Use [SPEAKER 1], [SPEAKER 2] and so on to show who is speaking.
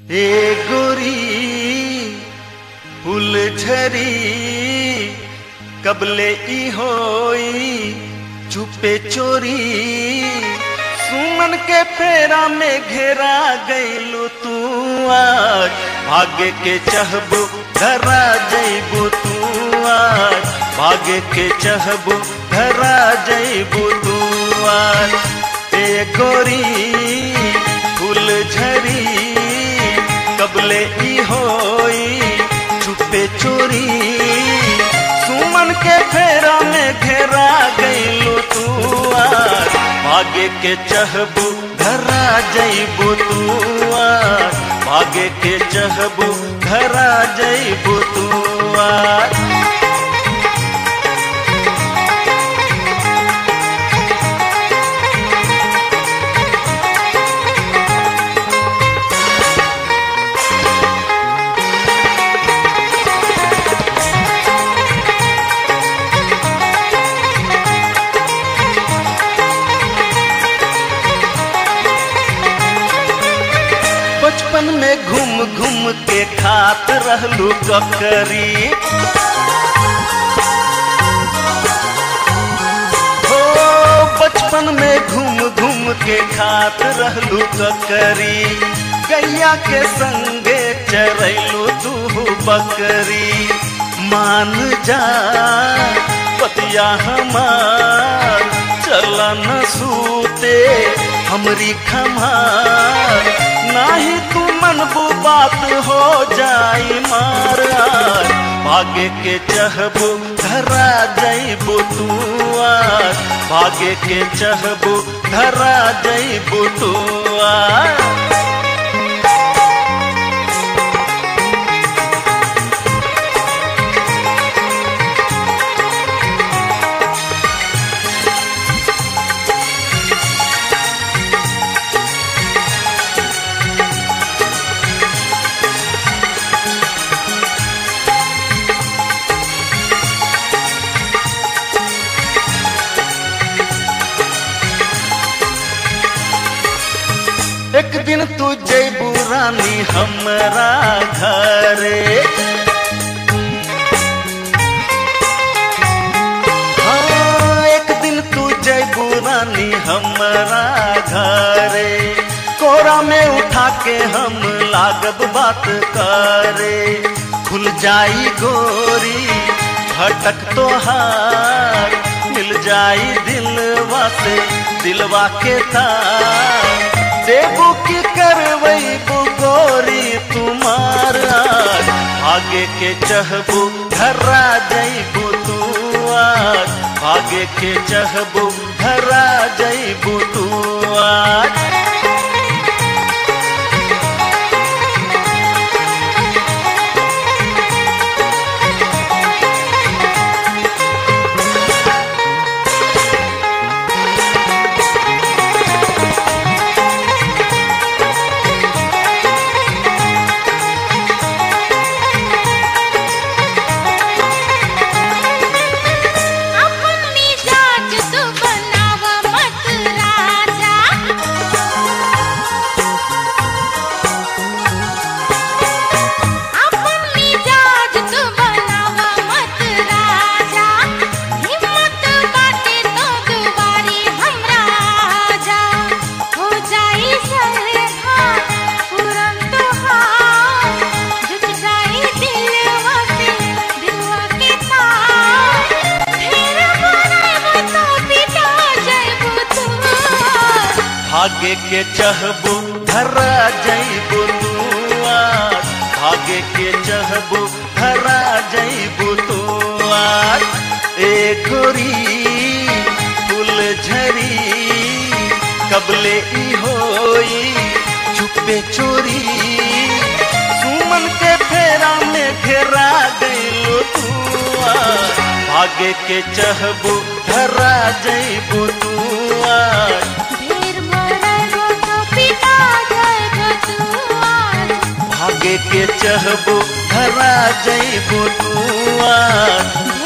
[SPEAKER 1] ए गोरी फुलझरी कबले ई होई चुपे चोरी सुमन के फेरा में घेरा गईलू तू आज भाग्य के चहबू धरा जईबू तू आज भाग्य के चहबू धरा जईबू तू आज ए गोरी फुलझरी कबले ई होई चुपे चोरी सुमन के फेरा में घेरा गईलू तू आज भाग्य के चहबू धरा जईबू तू आज भाग्य के चहबू धरा जईबू तू आज बचपन में घूम घूम के खात रहलू ककरी हो बचपन में घूम घूम के खात रहलू ककरी गैया के संगे चरैलू तू बकरी मान जा पतिया हमार चला न सूते हमरी खमार नाही तू मनबू बात हो जाई मार आज भाग्य के चहबू धरा जईबू तू आज भाग्य के चहबू धरा जईबू तू आज एक दिन तू जैबू रानी हमरा घरे हाँ, एक दिन तू जैबू रानी हमरा घरे कोरा में उठा के हम लागब बात करे खुल जाई गोरी भटक तोहार मिल जाई दिलवा से दिलवा के तार देबू की करवैबू गोरी तुम्हार आज आगे के चहबू धरा जईबू तू आज आगे के चहबू धरा जईबू तू आज
[SPEAKER 2] अपन मिजाज तू बनाव मत राजा अपन मिजाज तू बनाव मत राजा हिम्मत बाटे तो दुबारी हमरा आजा हो जाई सरहा पूरन तोहार जुट जाई दिलवा से दिलवा के तार फिर बनाइबो तो पिटा जाइबो तू
[SPEAKER 1] भाग्य के चहबू धरा जईबू तू आज भाग्य के चहबू धरा जईबू तू आज ए गोरी फुलझरी कबले ई होई चुपे चोरी सुमन के फेरा में घेरा गईलो तू आज भाग्य के चहबू धरा जईबू तू आज
[SPEAKER 2] ढेर बनाइबो तो पिटा जाइबो तू आज
[SPEAKER 1] भाग्य के चहबू धरा जईबू तू आज